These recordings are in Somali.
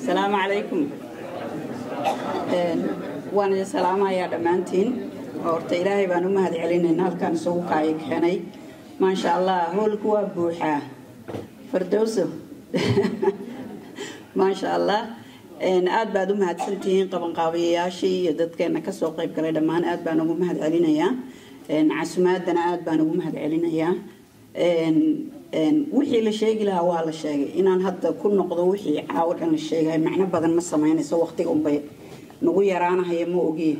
asalaamu calaykum waan idin salaamayaa dhammaantiin horta ilaahay baan u mahad celinayna halkaan isugu kaayo keenay maasha allah hoolku waa buuxaa fardowso maasha allah aad baad u mahadsantihiin qabanqaabiyayaashii iyo dadkeena kasoo qayb galay dhammaan aad baan ugu mahad celinayaa casumaadana aad baan ugu mahad celinayaa wixii la sheegi lahaa waa la sheegay inaan hadda ku noqdo wixii caawo dhan la sheegay macno badan ma samaynayso waqtiga unbay nagu yaraanahaya ma ogiye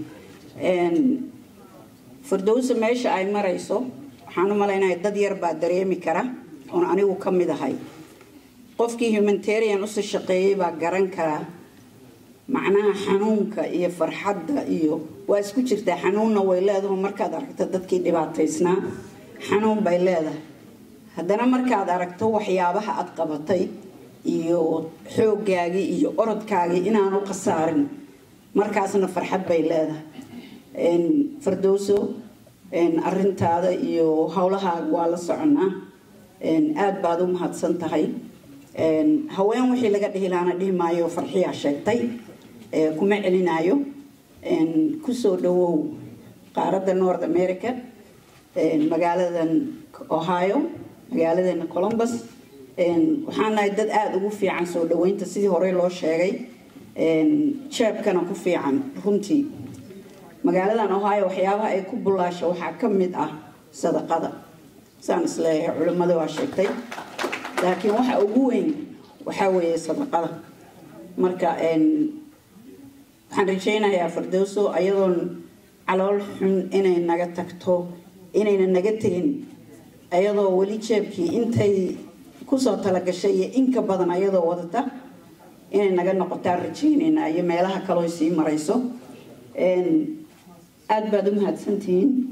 fardowsa meesha ay marayso waxaan u malaynaya dad yar baa dareemi kara oon anigu ka mid ahay qofkii humanitarian usii shaqeeyey baa garan karaa macnaha xanuunka iyo farxadda iyo waa isku jirtaa xanuunna way leedaho markaad aragto dadkii dhibaataysnaa xanuun bay leedahay haddana markaad aragto waxyaabaha aad qabatay iyo xooggaagii iyo orodkaagii inaanu khasaarin markaasna farxad bay leedahay fardowso arintaada iyo howlahaaga waa la soconaa aad baad u mahadsan tahay haween wixii laga dhihi lahaana dhihi maayo farxiyaa sheegtay kuma celinaayo kusoo dhawow qaaradda north america magaaladan ohio magaaladeena columbus waxaan nahay dad aada ugu fiican soo dhaweynta sidii horey loo sheegay jeebkana ku fiican runtii magaaladan ohio waxyaabaha ay ku bulaasho waxaa ka mid ah sadaqada saan isleeyahay culimmada waa sheegtay laakiin waxa ugu weyn waxaa weeye sadaqada marka waxaan rajaynayaa fardowso ayadoon calool xun inay naga tagto inayna naga tegin ayadoo weli jeebkii intay kusoo talagashay iyo inka badan ayadoo wadata inay naga noqotaan rajaynaynaa iyo meelaha kaloo sii marayso aada baad u mahadsantihiin